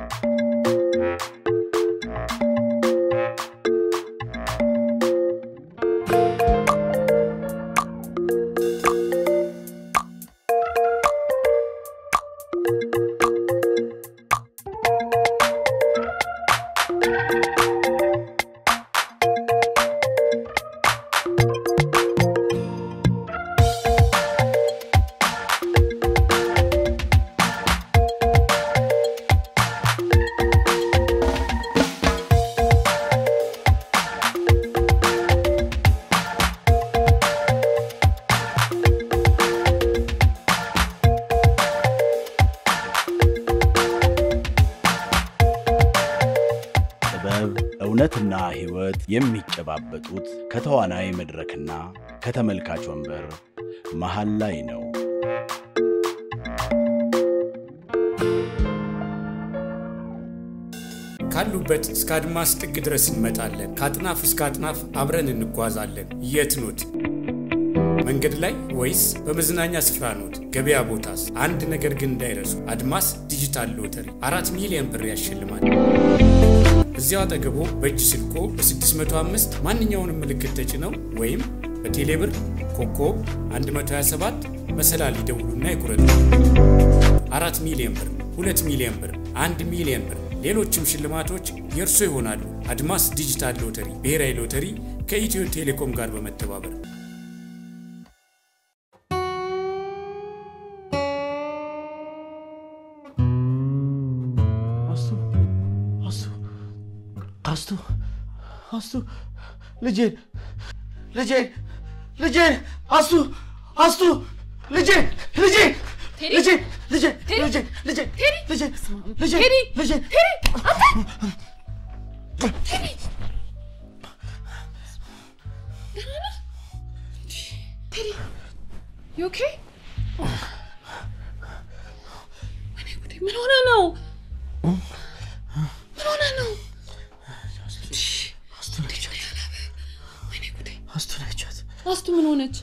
ጥበብ፣ እውነትና ሕይወት የሚጨባበጡት ከተዋናይ መድረክና ከተመልካች ወንበር መሃል ላይ ነው። ካሉበት እስከ አድማስ ጥግ ድረስ እንመጣለን። ከአጥናፍ እስከ አጥናፍ አብረን እንጓዛለን። የት ኖት? መንገድ ላይ ወይስ በመዝናኛ ስፍራ ኖት? ገበያ ቦታስ? አንድ ነገር ግን እንዳይረሱ፣ አድማስ ዲጂታል ሎተሪ አራት ሚሊዮን ብር ያሸልማል። እዚያው አጠገቦ በእጅ ስልኮ በ605 ማንኛውንም ምልክት ተጭነው ወይም በቴሌብር ኮከብ 127 መሰላል ይደውሉና ይቁረጡ። አራት ሚሊዮን ብር፣ ሁለት ሚሊዮን ብር፣ አንድ ሚሊዮን ብር ሌሎችም ሽልማቶች የእርሶ ይሆናሉ። አድማስ ዲጂታል ሎተሪ ብሔራዊ ሎተሪ ከኢትዮ ቴሌኮም ጋር በመተባበር አስቱ አስቱ አስቱ አስቱ ልጄን ልጄን ልጄን አስቱ አስቱ ልጄን ልጄን ልጄን ልጄን ልጄን ልጄን ልጄን ልጄን ልጄን You okay? ወይኔ ጉዴ! ምን ሆነ ነው? ምን ሆነ ነው? አስቱ ነቻት ወይኔ ጉዴ! አስቱ ነቻት አስቱ ምን ሆነች?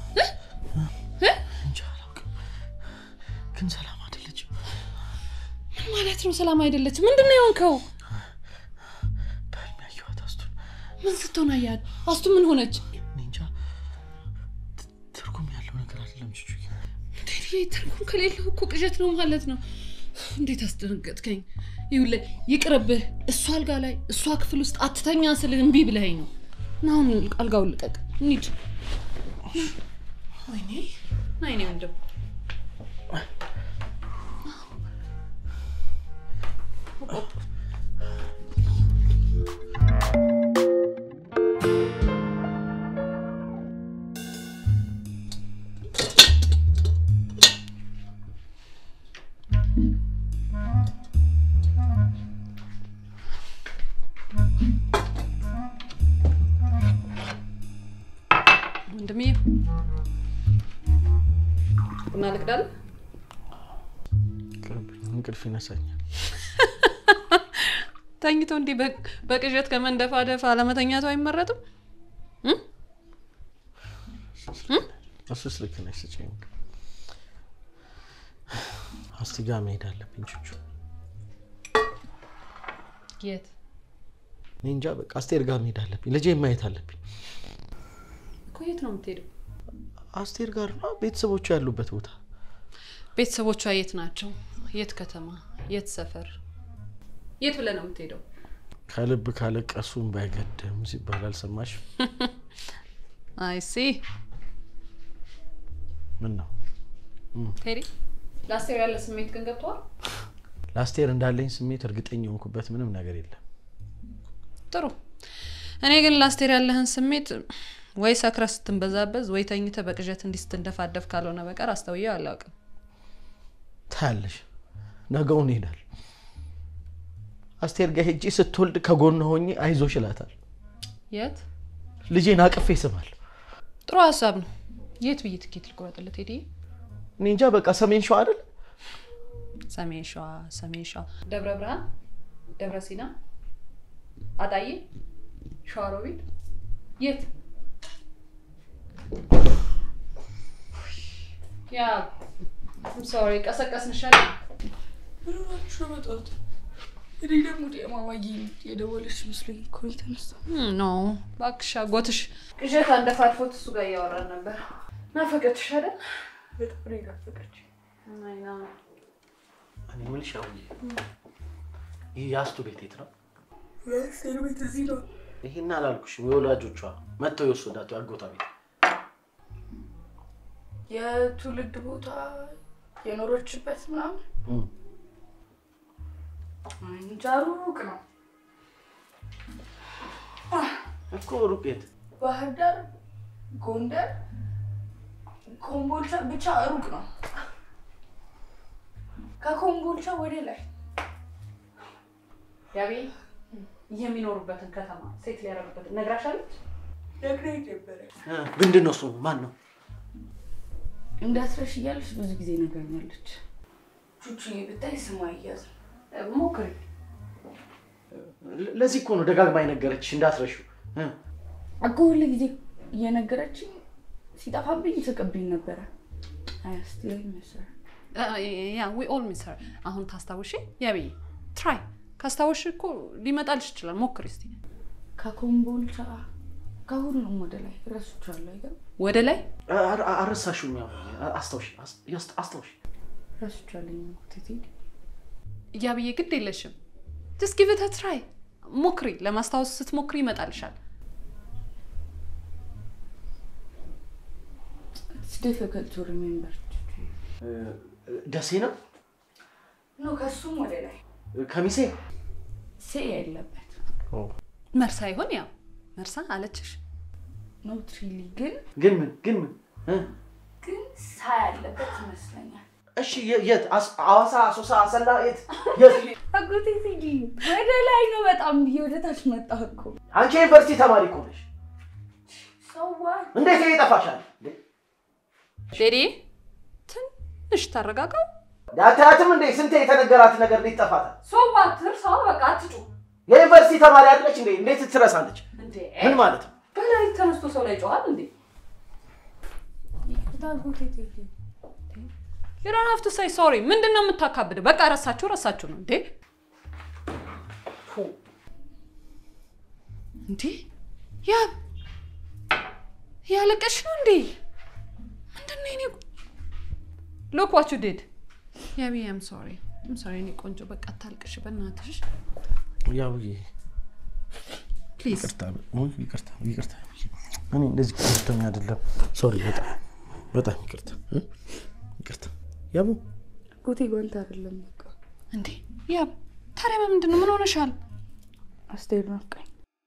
እንጃ አላውቅም ግን ሰላም አይደለችም ምን ማለት ነው? ሰላም አይደለችም። ምንድን ነው የሆንከው? በህልሜ ያየኋት አስቱን ምን ስትሆን አያት? አስቱ ምን ሆነች? እኔ እንጃ ት- ትርጉም ያለው ነገር አይደለም ቹቹ ቴዲ ትርጉም ከሌለው እኮ ቅዠት ነው ማለት ነው። እንዴት አስደነገጥከኝ! ይኸውልህ ይቅርብህ። እሷ አልጋ ላይ እሷ ክፍል ውስጥ አትተኛ ስልህ እምቢ ብለኸኝ ነው። እና አሁን አልጋውን ልቀቅ፣ እንሂድ። ወይኔ ናይኔ ወንድም ወንድምዬ ቡና ልቅዳል። ቅርብኝ እንቅልፍ ይነሳኛል ተኝቶ እንዲህ በ- በቅዠት ከመንደፋደፍ አለመተኛቱ አይመረጥም? እ? እሱስ ልክ ነሽ ስጭኝ አስቲ ጋር መሄድ አለብኝ ቹቹ የት? እኔ እንጃ በቃ አስቴር ጋር መሄድ አለብኝ ልጄ ማየት አለብኝ እኮ የት ነው የምትሄደው? አስቴር ጋር ነው ቤተሰቦቿ ያሉበት ቦታ ቤተሰቦቿ የት ናቸው? የት ከተማ? የት ሰፈር? የት ብለህ ነው የምትሄደው? ከልብ ካለቀሱም ባይገድም ሲባል አልሰማሽ አይሲ ምን ነው ቴዲ፣ ለአስቴር ያለ ስሜት ግን ገብተዋል? ለአስቴር እንዳለኝ ስሜት እርግጠኛ የሆንኩበት ምንም ነገር የለም ጥሩ። እኔ ግን ለአስቴር ያለህን ስሜት ወይ ሰክረ ስትንበዛበዝ ወይ ተኝተ በቅዠት እንዲህ ስትንደፋደፍ ካልሆነ በቀር አስተውየው አላውቅም። ታያለሽ ነገውን ይሄዳል አስቴር ጋር ሄጄ ስትወልድ ከጎን ሆኜ አይዞሽ እላታል የት? ልጄን አቅፌ ስማል ጥሩ ሀሳብ ነው። የት ብዬ ትኬት ልቆረጥለት ቴዲ? እኔ እንጃ በቃ ሰሜን ሸዋ አይደል ሰሜን ሸዋ፣ ሰሜን ሸዋ፣ ደብረ ብርሃን፣ ደብረ ሲና፣ አጣዬ፣ ሸዋሮቢት፣ የት? ያ ሶሪ ቀሰቀስንሻል። ምን ሆናችሁ ነው የመጣሁት? እኔ ደግሞ ማማዬ የደወለች መስሎኝ እኮ ነው የተነሳው። ኖ እባክሽ አጎትሽ ቅዠት አንደፋድፎት እሱ ጋር እያወራን ነበር። ናፈቀችሽ አይደል? በጣም ነው የናፈቀችኝ። እኔ የምልሽ አሁን ይህ የአስቱ ቤት የት ነው? የአስቴር ቤት እዚህ ነው። ይሄን አላልኩሽም። የወላጆቿ መጥተው የወሰዳቸው አጎቷ ቤት የትውልድ ቦታ የኖረችበት ምናምን እም። እንጃ ሩቅ ነው። እኮ ሩቅ የት? ባህር ዳር፣ ጎንደር፣ ኮምቦልቻ ብቻ ሩቅ ነው። ከኮምቦልቻ ወደ ላይ ያቤ የሚኖሩበትን ከተማ ሴት ሊያደርጉበትን ነግራሻለች? ነግረኝ ነበረ። እ፣ ምንድን ነው ስሙ? ማን ነው? እንዳትረሽ እያለች ብዙ ጊዜ ነግራኛለች። ቹቹዬ ብታይ ስሟ አያዝ ሞክሪ። ለ- ለዚህ እኮ ነው ደጋግማ የነገረችሽ እንዳትረሺው። እ፣ እኮ ሁሉ ጊዜ እየነገረችኝ ሲጠፋብኝ ትቅብኝ ነበረ። አያስቲለኝ መሰረ ያ ዊ ኦል ሚስ ሄር። አሁን ታስታውሺ? ያቤ ትራይ ካስታወሽ እኮ ሊመጣልሽ ይችላል። ሞክሪ እስቲ። ከኮምቦልቻ ከሁሉም ወደ ላይ ረሱቻለሁ። አይገርም ወደ ላይ አ- አ- አረሳሽውም። ያው አስታውሽ፣ አስ- ያስ- አስታውሽ። ረሱቻለኝ ቴቴ ያብዬ ግድ የለሽም። ጀስት ጊቭ ኢት ትራይ ሞክሪ። ለማስታወስ ስትሞክሪ ይመጣልሻል። ኢትስ ዲፊካልት ቱ ሪሜምበር እ፣ ደሴ ነው? ኖ ከሱም ወደ ላይ ከሚሴ? ሴ የለበት መርሳ ይሆን? ያው መርሳ አለችሽ። ኖ ትሪሊ ግን ግን ምን ግን ምን እ? ግን ሳ ያለበት ይመስለኛል። እሺ የ- የት? አስ- ሐዋሳ፣ አሶሳ፣ አሰላ የት? የት? አጎቴ ቴዲ ወደ ላይ ነው በጣም ብዬ ወደ ታች መጣሁ እኮ አንቺ የዩኒቨርሲቲ ተማሪ እኮ ነሽ። ሰዋ እንዴት ይሄ ይጠፋሻል? እንዴ? ዴዲ ትንሽ ታረጋጋው። አታያትም እንዴ? ስንቴ የተነገራት ነገር እንዴት ይጠፋታል? ሶዋ ትርሳው በቃ አትጩ የዩኒቨርሲቲ ተማሪ አይደለች እንዴ? እንዴት ትረሳለች? እንዴ ምን ማለት ነው? በላይ ተነስቶ ሰው ላይ ጨዋል እንዴ? ይቅርታ አጎቴ ቴዲ You don't have to say sorry። ምንድን ነው የምታካብደው? በቃ ረሳችሁ ረሳችሁ ነው እንዴ? ፉ እንዴ ያ ያለቀሽ ነው እንዴ? ምንድን ነው የኔ ሎክ ዋት ዩ ዲድ ያቢ አም ሶሪ አም ሶሪ የኔ ቆንጆ በቃ አታልቅሽ በእናትሽ ያው ፕሊዝ ይቅርታ ይቅርታ ይቅርታ። እኔ እንደዚህ ከፍተኛ አይደለም። ሶሪ፣ በጣም በጣም ይቅርታ እ? ይቅርታ። ያቡ አጎቴ ጓንት አይደለም በቃ እንዴ ያ ታዲያ በምንድን ነው ምን ሆነሻል? አስቴር ናፍቃኝ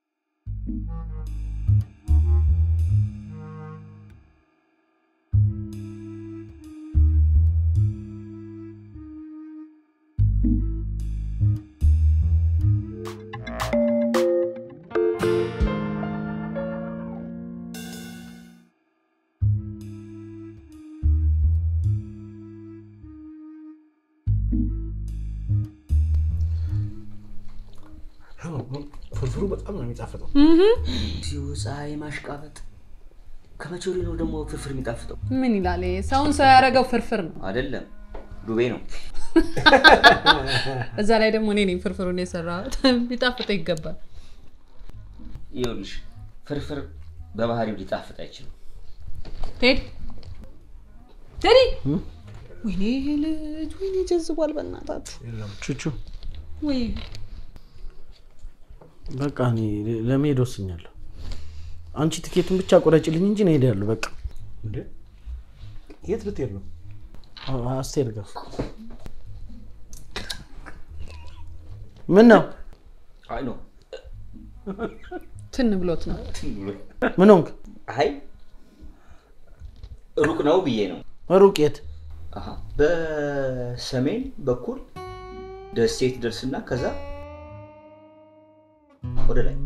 ፍርፍሩ በጣም ነው የሚጣፍጠው። እዚሁ ፀሐይ ማሽቃበጥ ከመቼ ወዲህ ነው ደግሞ ፍርፍር የሚጣፍጠው? ምን ይላል ይሄ? ሰውን ሰው ያደረገው ፍርፍር ነው። አይደለም ዱቤ ነው። እዛ ላይ ደግሞ እኔ ነኝ ፍርፍሩን የሰራሁት። ሊጣፍጠው ይገባል። ይኸውልሽ ፍርፍር በባህሪው ሊጣፍጥ አይችልም። ቴድ ቴዲ፣ ወይኔ ይሄ ልጅ ወይኔ ጀዝቧል። በእናታችሁ ቹቹ ወይ በቃ እኔ ለመሄድ ወስኛለሁ። አንቺ ትኬቱን ብቻ ቆረጭልኝ እንጂ ነው እሄዳለሁ። በቃ እንዴ የት ልትሄድ ነው? አስቴር ጋር ምን ነው አይ ነው ትን ብሎት ነው። ምን ሆንክ? አይ ሩቅ ነው ብዬ ነው። ሩቅ የት? አሃ፣ በሰሜን በኩል ደሴት ደርስና ከዛ ወደ ላይ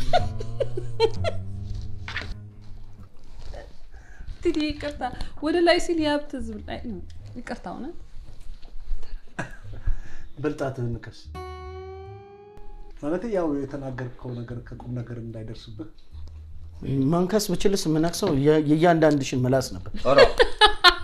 ቴዲ ይቅርታ፣ ወደ ላይ ሲል የሀብት ህዝብ ላይ ነው። ይቅርታ እውነት በልጣትህን ንከስ ማለት ያው የተናገርከው ነገር ከቁም ነገር እንዳይደርስብህ መንከስ ብችልስ የምነክሰው የ- የእያንዳንድሽን ምላስ ነበር። ኧረ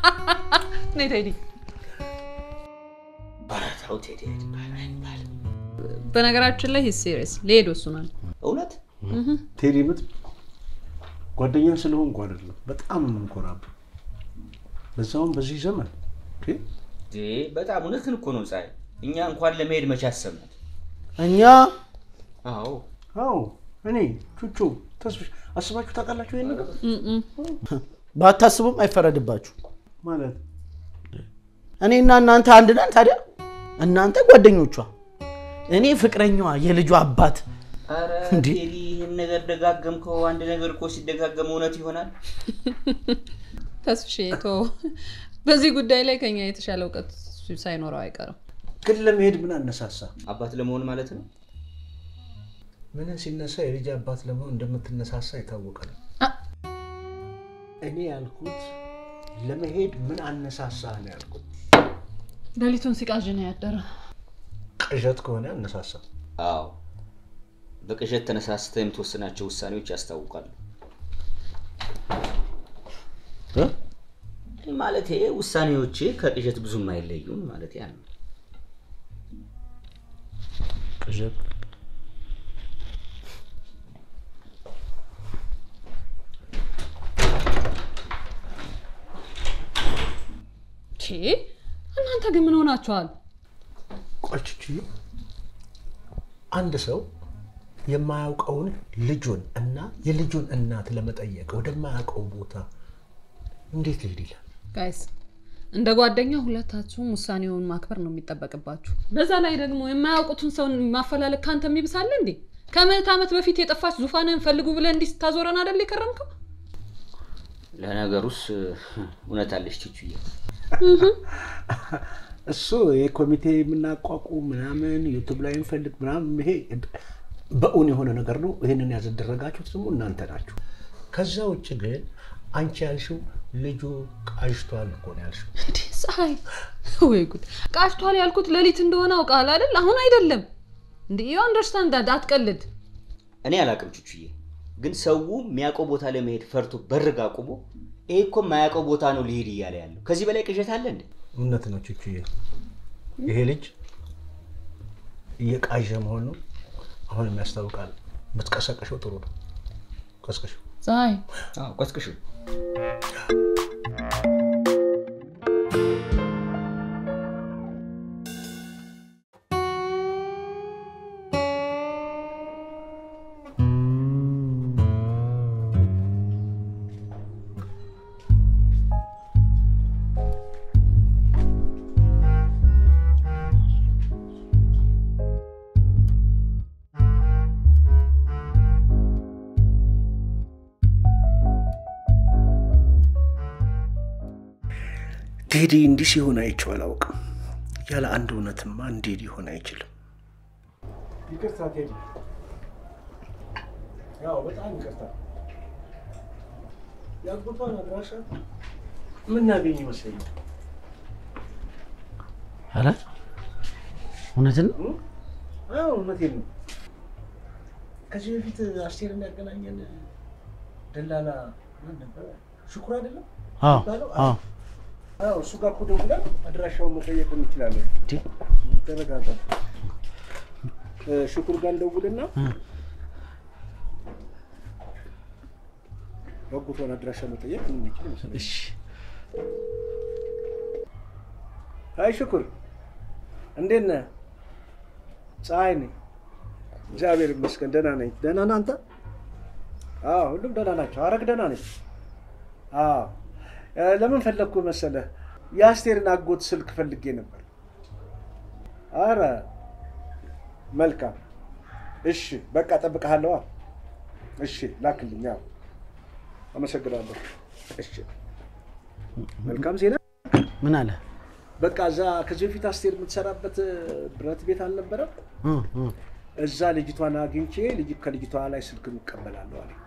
ነይ ቴዲ። ኧረ ተው ቴዲ አይባልም። በነገራችን ላይ ሂስ ሲሪየስ ሊሄድ ወስኗል። እውነት ቴዲ ምት ጓደኛ ስለሆንኩ አይደለም፣ በጣም ነው የምንኮራብህ። በዛውም በዚህ ዘመን እንዴ! እንዴ፣ በጣም እውነትን እኮ ነው ፀሐይ። እኛ እንኳን ለመሄድ መቼ አሰብናት? እኛ አዎ አዎ እኔ ቹቹ ተስፍሽ አስባችሁ ታውቃላችሁ ይሄን ነገር ባታስቡም አይፈረድባችሁ። ማለት እኔና እናንተ አንድ ነን። ታዲያ እናንተ ጓደኞቿ፣ እኔ ፍቅረኛዋ፣ የልጇ አባት። ኧረ እንዴ? ቴዲ ይህን ነገር ደጋገምከው። አንድ ነገር እኮ ሲደጋገም እውነት ይሆናል። ተስፍሽ ቶ በዚህ ጉዳይ ላይ ከኛ የተሻለ እውቀት ሳይኖረው አይቀርም። ግን ለመሄድ ምን አነሳሳ? አባት ለመሆን ማለት ነው። ምንን ሲነሳ የልጅ አባት ለመሆን እንደምትነሳሳ የታወቀ ነው። አ- እኔ ያልኩት ለመሄድ ምን አነሳሳ ነው ያልኩት። ሌሊቱን ሲቃዥ ነው ያደረ። ቅዠት ከሆነ አነሳሳ። አዎ በቅዠት ተነሳስተህ የምትወስናቸው ውሳኔዎች ያስታውቃሉ። ማለት ውሳኔዎች ከቅዠት ብዙም አይለዩም ማለት ያ ነው። ቅዠት ቼ እናንተ ግን ምን ሆናችኋል? ቆችች አንድ ሰው የማያውቀውን ልጁን እና የልጁን እናት ለመጠየቅ ወደማያውቀው ቦታ እንዴት ሊሄድ ይላል? ጋይስ እንደ ጓደኛ ሁለታችሁም ውሳኔውን ማክበር ነው የሚጠበቅባችሁ። በዛ ላይ ደግሞ የማያውቁትን ሰውን ማፈላለግ ካንተ የሚብሳለ እንዴ? ከምዕት ዓመት በፊት የጠፋች ዙፋንን ፈልጉ ብለህ እንዲህ ስታዞረን አይደል የከረምከው? ለነገሩስ እውነት አለች ቹቹዬ። እሱ ይህ ኮሚቴ የምናቋቁም ምናምን ዩቱብ ላይ እንፈልግ ምናምን ይሄ በእውን የሆነ ነገር ነው። ይህንን ያዘደረጋችሁት ደግሞ እናንተ ናችሁ። ከዛ ውጭ ግን አንቺ ያልሽው ልጁ ቃዥቷል እኮ ነው ያልሽው። እንዴ ፀሐይ፣ ወይ ጉድ! ቃጭቷል ያልኩት ሌሊት እንደሆነ አውቃል አይደል? አሁን አይደለም እንዴ። ዩ አንደርስታንድ ዳት። አትቀልድ። እኔ አላቅም ቹቹዬ፣ ግን ሰው የሚያውቀው ቦታ ለመሄድ ፈርቶ በርግ አቁሞ ይሄ እኮ የማያውቀው ቦታ ነው ሊሄድ እያለ ያለው ከዚህ በላይ ቅዠት አለ እንዴ? እውነት ነው ቹቹዬ፣ ይሄ ልጅ እየቃዠ መሆኑ አሁንም ያስታውቃል። ብትቀሰቀሸው ጥሩ ነው። ቀስቀሸው። ፀሐይ አዎ ቀስቅሹ። ቴዲ እንዲህ ሲሆን አይቼው አላውቅም። ያለ አንድ እውነትማ እንዲህ ሊሆን አይችልም። ይቅርታ ቴዲ፣ ያው በጣም ይቅርታ። ያጎቷን አድራሻ የምናገኝ ይመስለኛል። ኧረ እውነትን ነው? አዎ እውነቴን ነው። ከዚህ በፊት አስቴርን ያገናኘን ደላላ ማን ነበረ? ሽኩር አይደለም አዎ የሚባለው? አዎ አዎ እሱ ጋር እኮ ደውለን አድራሻውን መጠየቅ እንችላለን። እንዴ ተረጋጋ። እ፣ ሽኩር ጋር እንደውልና ያጎቷን አድራሻ መጠየቅ የምንችል ይመስለኛል። እሺ አይ ሽኩር፣ እንዴት ነህ? ፀሐይ ነኝ። እግዚአብሔር ይመስገን ደህና ነኝ። ደህና ነህ አንተ? አዎ ሁሉም ደህና ናቸው። አረግ ደህና ነኝ። አዎ እ፣ ለምን ፈለግኩ መሰለህ? የአስቴርን አጎት ስልክ ፈልጌ ነበር። አረ መልካም። እሺ በቃ እጠብቅሃለሁ። እሺ ላክልኝ። አዎ አመሰግናለሁ። እሺ መልካም ዜና ምን አለ? በቃ እዛ ከዚህ በፊት አስቴር የምትሰራበት ብረት ቤት አልነበረም? እ እ እዛ ልጅቷን አግኝቼ ልጅ ከልጅቷ ላይ ስልክ እቀበላለሁ አለ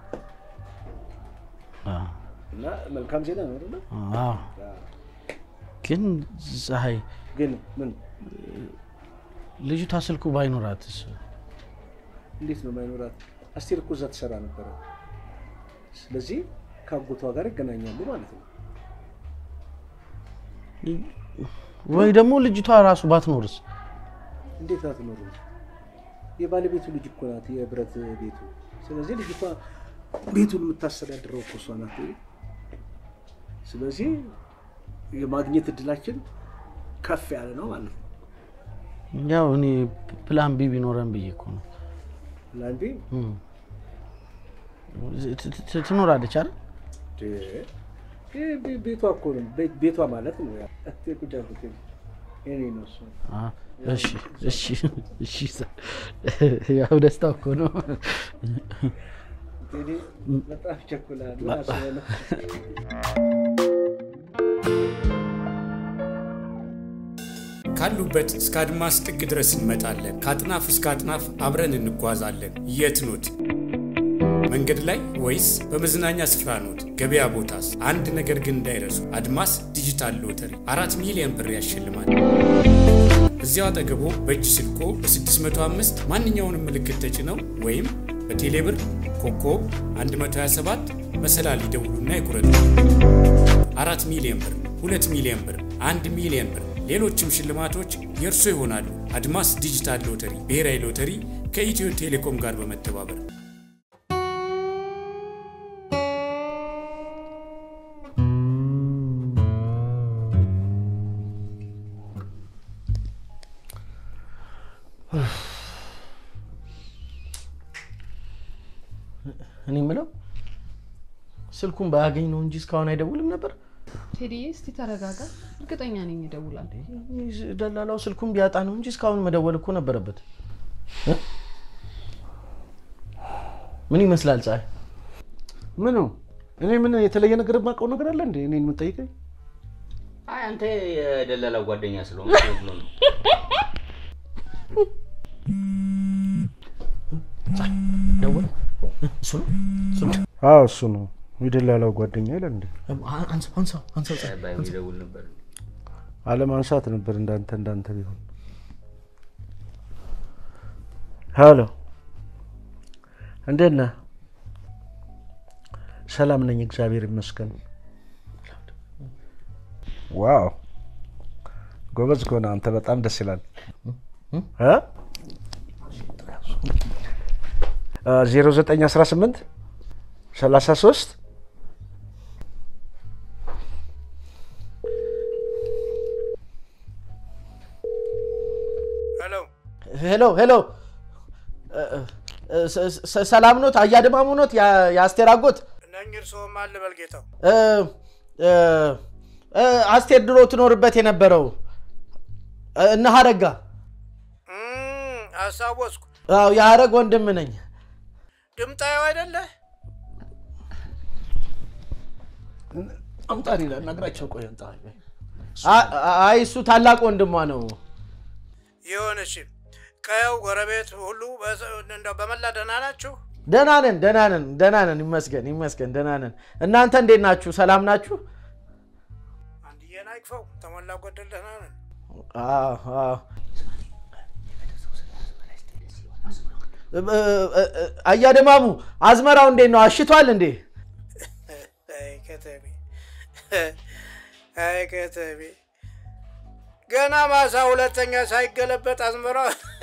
አ እና መልካም ዜና ነው አይደለ? አዎ ግን ፀሐይ ግን ምን ልጅቷ ስልኩ ባይኖራትስ? እንዴት ነው ማይኖራት? አስቴር እኮ እዛ ትሰራ ነበረ። ስለዚህ ከአጎቷ ጋር ይገናኛሉ ማለት ነው። ወይ ደግሞ ልጅቷ ራሱ ባትኖርስ? እንዴት አትኖሩ? የባለቤቱ ልጅ እኮ ናት፣ የብረት ቤቱ። ስለዚህ ልጅቷ ቤቱን የምታስተዳድረው እኮ እሷ ናት። ስለዚህ የማግኘት እድላችን ከፍ ያለ ነው ማለት ነው። ያው እኔ ፕላን ቢ ቢኖረን ብዬ እኮ ነው። ላንዴ እም። ት- ት- ትኖራለች አይደል? ቤቷ እኮ ነው ቤ- ቤቷ ማለት ነው። ያ ቁጭ አልኩት የእኔ ነው እሱ። አ፣ እሺ እሺ እሺ። ያው ደስታ እኮ ነው። ቴዲ በጣም ይቸኩላል። ምን አስበህ ነው? ካሉበት እስከ አድማስ ጥግ ድረስ እንመጣለን። ከአጥናፍ እስከ አጥናፍ አብረን እንጓዛለን። የት ኖት? መንገድ ላይ ወይስ በመዝናኛ ስፍራ ኖት? ገበያ ቦታስ? አንድ ነገር ግን እንዳይረሱ፣ አድማስ ዲጂታል ሎተሪ አራት ሚሊዮን ብር ያሸልማል። እዚያው አጠገቦ በእጅ ስልኮ በ605 ማንኛውንም ምልክት ተጭነው ወይም በቴሌብር ኮከብ 127 መሰላል ይደውሉና ይቁረጡ። አራት ሚሊዮን ብር፣ ሁለት ሚሊዮን ብር፣ አንድ ሚሊዮን ብር፣ ሌሎችም ሽልማቶች የእርሶ ይሆናሉ። አድማስ ዲጂታል ሎተሪ ብሔራዊ ሎተሪ ከኢትዮ ቴሌኮም ጋር በመተባበር እኔ የምለው ስልኩን ባያገኝ ነው እንጂ እስካሁን አይደውልም ነበር። ቴዲዬ እስቲ ተረጋጋ። እርግጠኛ ነኝ ይደውላል። ደላላው ስልኩን ቢያጣ ነው እንጂ እስካሁን መደወል እኮ ነበረበት። እ? ምን ይመስላል ፀሐይ? ምኑ እኔ ምን የተለየ ነገር የማውቀው ነገር አለ እንዴ? እኔን የምጠይቀኝ አይ አንተ የደላላው ጓደኛ ስለሆነ ብሎ ነው። ደወለ? እሱ ነው እሱ ነው። አዎ እሱ ነው የደላላው ጓደኛ ይላል እንዴ? አ- አንሳው አንሳው አንሳው ፀሐይ። ባይሆን ይደውል ነበር። አለማንሳት ነበር እንዳንተ እንዳንተ ቢሆን። ሄሎ እንዴት ነህ? ሰላም ነኝ፣ እግዚአብሔር ይመስገን። ዋው ጎበዝ ከሆነ አንተ በጣም ደስ ይላል። ዜሮ ዘጠኝ አስራ ስምንት ሰላሳ ሶስት ሄሎ ሄሎ ሄሎ፣ እ- እ- ስ- ስ- ሰላም ኖት? አያድማሙ ኖት? ያ- የአስቴር አጎት እነኝ እርስዎ ማን ልበል ጌታው? እ፣ እ፣ እ፣ አስቴር ድሮ ትኖርበት የነበረው እ፣ እነ ሀረጋ አስታወስኩ። አዎ የሀረግ ወንድም ነኝ። ድምጣዩ አይደለ? አምጣኔ ላናግራቸው። ቆይ አምጣ። አ- አይ እሱ ታላቅ ወንድሟ ነው። ይሁንሽ። ቀየው ጎረቤት ሁሉ በሰ- እንደው በመላ ደህና ናችሁ? ደህና ነን ደህና ነን ደህና ነን፣ ይመስገን ይመስገን፣ ደህና ነን። እናንተ እንዴት ናችሁ? ሰላም ናችሁ? አንድዬን አይክፈው ተሞላ ጎደል ደህና ነን። አዎ፣ አዎ። እ- እ- እ- አያድማሙ አዝመራው እንዴት ነው? አሽቷል እንዴ? አይ ከተሜ፣ አይ ከተሜ፣ ገና ማሳ ሁለተኛ ሳይገለበጥ አዝመራ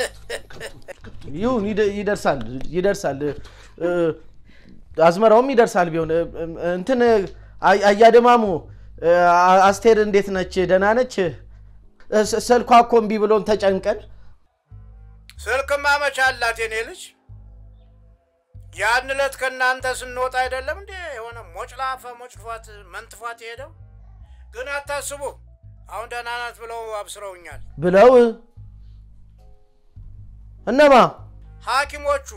ይሁን ይደ- ይደርሳል ይደርሳል። እ፣ አዝመራውም ይደርሳል ቢሆን እ፣ እ፣ እንትን አይ- አያድማሙ እ፣ አ- አስቴር እንዴት ነች? ደህና ነች? እ፣ ስ- ስልኳ እኮ እምቢ ብሎን ተጨንቀን ስልክማ መች አላት የኔ ልጅ? ያን ዕለት ከእናንተ ስንወጣ አይደለም እንዴ የሆነ ሞጭላፈ ሞጭፏት መንትፏት የሄደው? ግን አታስቡ፣ አሁን ደህና ናት ብለው አብስረውኛል ብለው እነማ ሐኪሞቹ።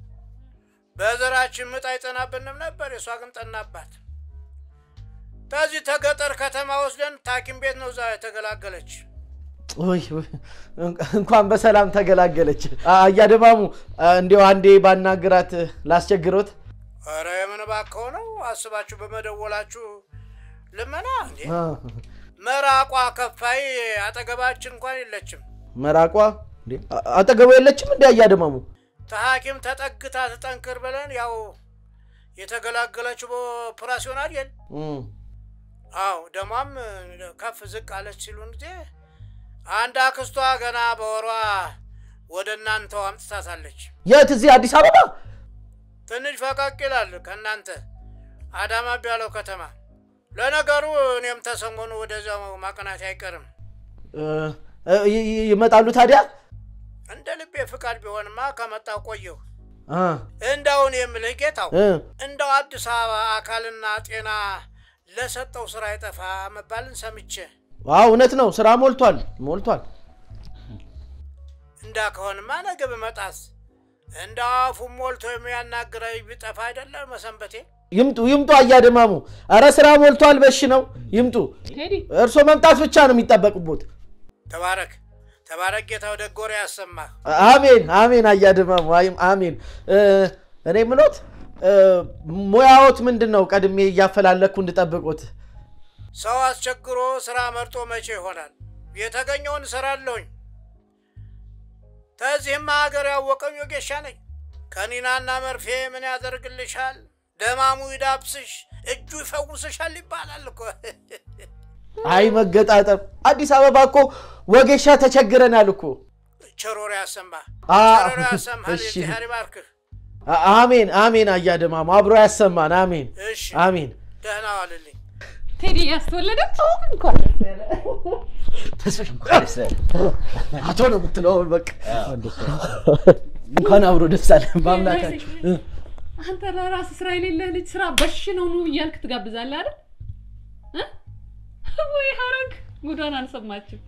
በዘራችን ምጥ አይጠናብንም ነበር፣ የእሷ ግን ጠናባት። ከዚህ ተገጠር ከተማ ወስደን ታኪም ቤት ነው እዛ የተገላገለች። ውይ፣ ውይ፣ እንኳን በሰላም ተገላገለች። አ- አያድማሙ እንዲያው አንዴ ባናግራት ላስቸግሮት። ኧረ የምን እባክህ ነው አስባችሁ በመደወላችሁ ልመና እንዴ? አ፣ መራቋ ከፋይ አጠገባችን እንኳን የለችም። መራቋ እንዴ? አ- አጠገቡ የለችም እንዲ አያድማሙ ተሐኪም ተጠግታ ትጠንክር ብለን ያው የተገላገለችው በኦፕራሲዮን አይደል? እም፣ አዎ ደሟም ከፍ ዝቅ አለች ሲሉን ጊዜ አንድ አክስቷ ገና በወሯ ወደ እናንተው አምጥታታለች። የት? እዚህ አዲስ አበባ? ትንሽ ፈቀቅ ይላል ከእናንተ አዳማ ቢያለው ከተማ። ለነገሩ እኔም ተሰሞኑ ወደዚያው ማቅናት አይቀርም። እ፣ እ፣ ይ- ይ- ይመጣሉ ታዲያ? እንደ ልቤ ፍቃድ ቢሆንማ ከመጣው ቆየሁ። እ፣ እንዳውን የምልህ ጌታው እ፣ እንደው አዲስ አበባ አካልና ጤና ለሰጠው ስራ አይጠፋ መባልን ሰምቼ አዎ እውነት ነው። ስራ ሞልቷል ሞልቷል። እንዳ ከሆንማ ነገ ብመጣስ እንደ አፉም ሞልቶ የሚያናግረኝ ቢጠፋ አይደለም መሰንበቴ። ይምጡ ይምጡ፣ አያደማሙ። አረ ስራ ሞልቷል። በሽ ነው ይምጡ። ቴዲ እርሶ መምጣት ብቻ ነው የሚጠበቅቦት። ተባረክ ተባረክ፣ ጌታው ደጎር ያሰማህ። አሜን አሜን። አያደማሙ አይም- አሜን። እ፣ እኔ ምኖት እ፣ ሙያዎት ምንድን ነው? ቀድሜ እያፈላለኩ እንድጠብቁት። ሰው አስቸግሮ ስራ መርጦ መቼ ይሆናል? የተገኘውን እሰራለሁኝ። ከዚህም ሀገር ያወቀኝ ወጌሻ ነኝ። ከኒናና መርፌ ምን ያደርግልሻል? ደማሙ ይዳብስሽ፣ እጁ ይፈውስሻል ይባላል እኮ። አይ መገጣጠም። አዲስ አበባ እኮ ወጌሻ ተቸግረናል እኮ። ቸሮር ያሰማ አ፣ ቸሮር ያሰማል። እሺ። የእግዚአብሔር ይባርክህ። አ- አሜን አሜን። አያደማሙ አብሮ ያሰማን። አሜን እሺ አሜን። ደህና ዋልልኝ። ቴዲ ያስተወለደ እንኳን ደስ ያለ። አቶ ነው የምትለው በቃ እንኳን አብሮ ደስ አለ በአምላካችሁ እ። አንተ ለራስህ ስራ የሌለህ ልጅ ስራ በሽ ነው ኑ እያልክ ትጋብዛለህ አይደል? እ? ወይ ሀረግ ጉዷን አልሰማችም።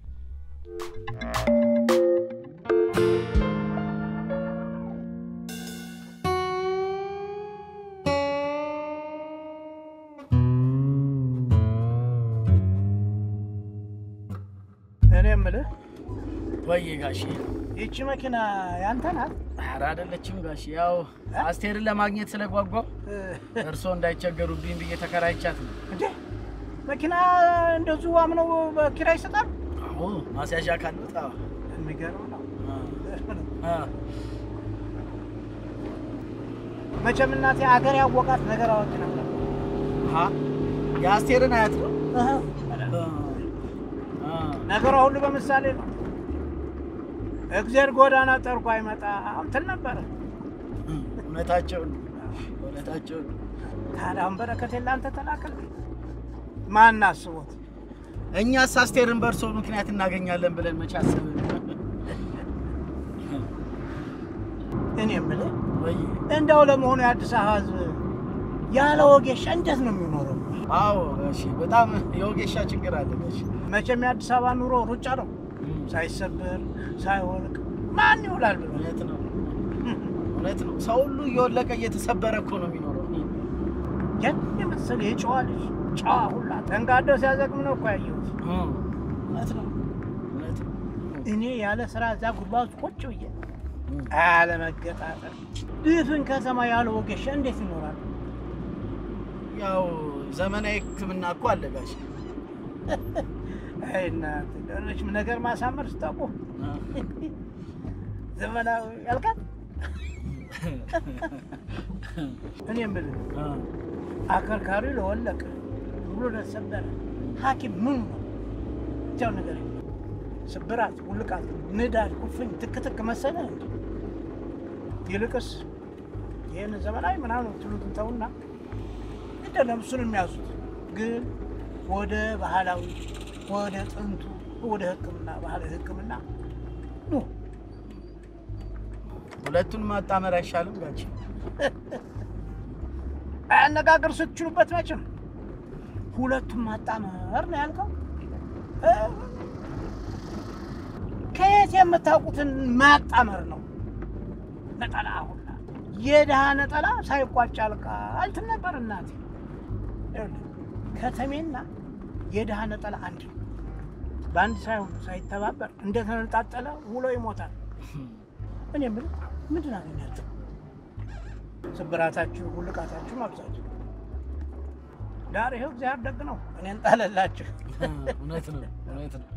እኔ የምልህ ወይ ጋሼ ይቺ መኪና ያንተ ናት? ኧረ አይደለችም ጋሼ ያው አስቴርን ለማግኘት ስለጓጓው እርስዎ እንዳይቸገሩብኝ ብዬ ተከራይቻት ነው እንዴ መኪና እንደዚሁ አምነው በኪራይ ይሰጣል? አዎ ማስያዣ ካሉት አዎ የሚገርም ነው። አ፣ መቼም እናቴ አገር ያወቃት ነገር አዋቂ ነበር። አ፣ የአስቴርን አያት ነው አ፣ አ፣ ነገሯ ሁሉ በምሳሌ ነው። እግዜር ጎዳና ጠርጎ አይመጣም ትል ነበረ። እውነታቸውን እውነታቸውን ታዲያ አሁን በረከቴን ለአንተ ተላከልኝ። ማን አስቦት? እኛስ አስቴርን በእርሶ ምክንያት እናገኛለን ብለን መቼ አሰብን? እኔ የምልህ ወይ እንደው ለመሆኑ የአዲስ አበባ ሕዝብ ያለ ወጌሻ እንዴት ነው የሚኖረው? አዎ እሺ፣ በጣም የወጌሻ ችግር አለ ጋሼ። መቼም የአዲስ አበባ ኑሮ ሩጫ ነው። ሳይሰበር ሳይወልቅ ማን ይውላል ብሎ እውነት ነው እውነት ነው። ሰው ሁሉ እየወለቀ እየተሰበረ እኮ ነው የሚኖረው። ያን የመሰለ የጨዋ ልጅ ጨዋ ሁላ ተንጋደው ሲያዘግም ነው እኮ ያየሁት። እውነት ነው እውነት ነው። እኔ ያለ ስራ እዛ ጉድጓድ ውስጥ ቁጭ ብዬ ያለ መገጣጠር ድፍን ከተማ ያለ ወጌሻ እንዴት ይኖራል? ያው ዘመናዊ ሕክምና እኮ አለ ጋሼ። አይ እናንተ ደረች ነገር ማሳመር ስታውቁ ዘመናዊ ያልቃል። እኔ የምልህ አከርካሪው ለወለቀ ብሎ ለተሰበረ ሐኪም ምኑ ነው? ብቻው ነገር ስብራት፣ ውልቃት፣ ንዳድ፣ ኩፍኝ፣ ትክትክ መሰለ እንጂ ይልቅስ ይህን ዘመናዊ ምናምን ትሉትን ተውና አይደለም እሱን የሚያዙት ግን ወደ ባህላዊ ወደ ጥንቱ ወደ ሕክምና ባህላዊ ሕክምና ኑ። ሁለቱን ማጣመር አይሻልም ጋሼ? አነጋገር ስትችሉበት መቼም ሁለቱም ማጣመር ነው ያልከው። እ? ከየት የምታውቁትን ማጣመር ነው? ነጠላ ሁላ የድሃ ነጠላ ሳይቋጭ ያልቃል ትል ነበር እናቴ። ይኸውልህ ከተሜና የድሃ ነጠላ አንድ ነው። በአንድ ሳይሆን ሳይተባበር እንደተነጣጠለ ውሎ ይሞታል። እኔ የምልህ ምንድን አገኛችሁ? ስብራታችሁ ውልቃታችሁ ማብዛት ዳር ይኸው እግዚአብሔር ደግ ነው። እኔን ጣለላችሁ። እውነት ነው እውነት ነው።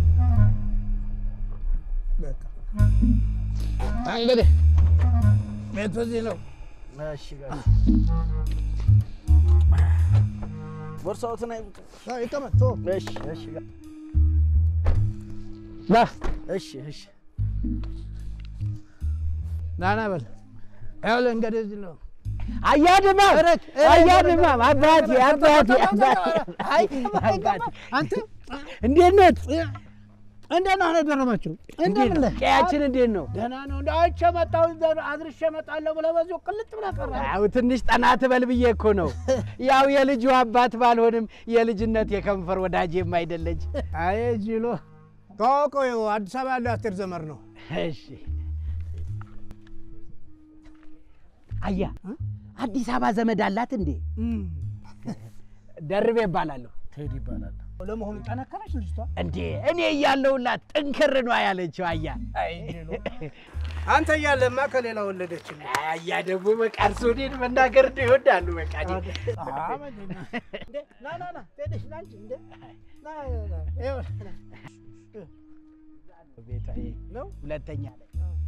እንግዲህ ቤቱ እዚህ ነው። እሺ ጋሽ ቦርሳዎትን አይቡት። ይቀመጥ። ቶ እሺ እሺ ጋ- ና እሺ እሺ ና ና በል ይኸውልህ እንግዲህ እዚህ ነው። አያድማ አያድማ አባቴ አባቴ አባቴ አንተ እንዴት ነት? እንዴት ነው ደረማችሁ? እንዴት ነው? ቀያችን እንዴት ነው? ደህና ነው። እንደ አይቼ መጣሁ ዘ- አድርሼ እመጣለሁ ብለህ በዚሁ ቅልጥ ብለህ ቀረህ። ያው ትንሽ ጠና ትበል ብዬ እኮ ነው። ያው የልጁ አባት ባልሆንም የልጅነት የከንፈር ወዳጄም አይደለች። አይ ጅሎ ተዋውቀው ይኸው አዲስ አበባ ያለው አስቴር ዘመር ነው። እሺ አያ አዲስ አበባ ዘመድ አላት እንዴ? ደርቤ እባላለሁ። ቴዲ ይባላል። ለመሆኑ ጠነከረች ልጅቷ? እንዴ እኔ እያለሁላት ጥንክር ነው ያለችው። አያ አይ ጅሎ አንተ እያለማ ከሌላ ወለደችልህ። አያ ደግሞ በቃ እርሱ እኔን መናገር እንደ ይወዳሉ። በቃ እኔ እንዴ ና ና ና ሄደሽ ና እንጂ እንዴ ና ና ይኸው ቤቷ ይሄ ነው ሁለተኛ ላይ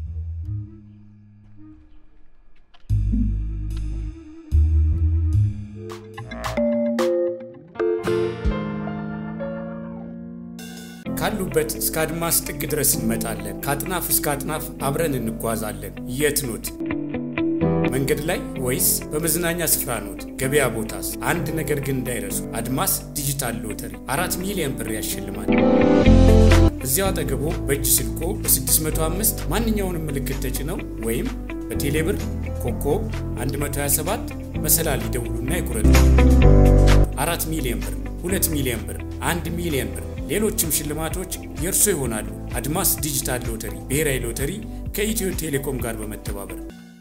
ካሉበት እስከ አድማስ ጥግ ድረስ እንመጣለን። ከአጥናፍ እስከ አጥናፍ አብረን እንጓዛለን። የት ኖት? መንገድ ላይ ወይስ በመዝናኛ ስፍራ ኖት? ገበያ ቦታስ? አንድ ነገር ግን እንዳይረሱ፣ አድማስ ዲጂታል ሎተሪ አራት ሚሊዮን ብር ያሸልማል። እዚያው አጠገቦ በእጅ ስልኮ በ605 ማንኛውንም ምልክት ተጭነው ወይም በቴሌብር ኮከብ 127 መሰላል ይደውሉና ይቁረጡ። አራት ሚሊዮን ብር፣ ሁለት ሚሊዮን ብር፣ አንድ ሚሊዮን ብር፣ ሌሎችም ሽልማቶች የእርሶ ይሆናሉ። አድማስ ዲጂታል ሎተሪ ብሔራዊ ሎተሪ ከኢትዮ ቴሌኮም ጋር በመተባበር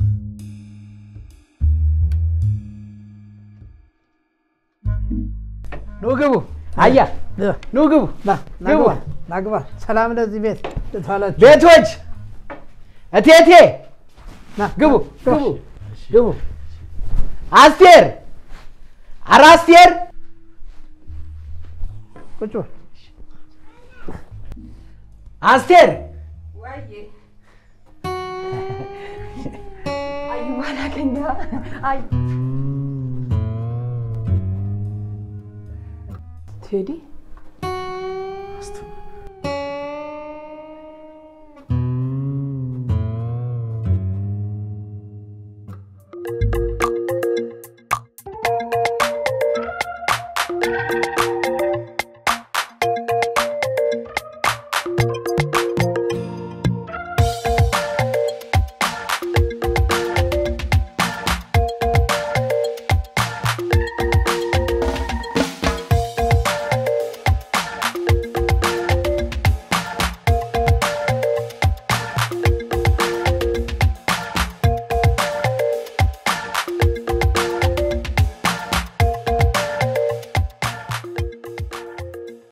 ኑ ግቡ። አያ ኑ ግቡ። ና ግቡ። ናግባ ናግባ። ሰላም ለዚህ ቤት ልትዋላችሁ። ቤቶች እቴቴ ና ግቡ ግቡ ግቡ። አስቴር ኧረ አስቴር ቁጭ በል። አስቴር አዩ ባላገኛ አይ ቴዲ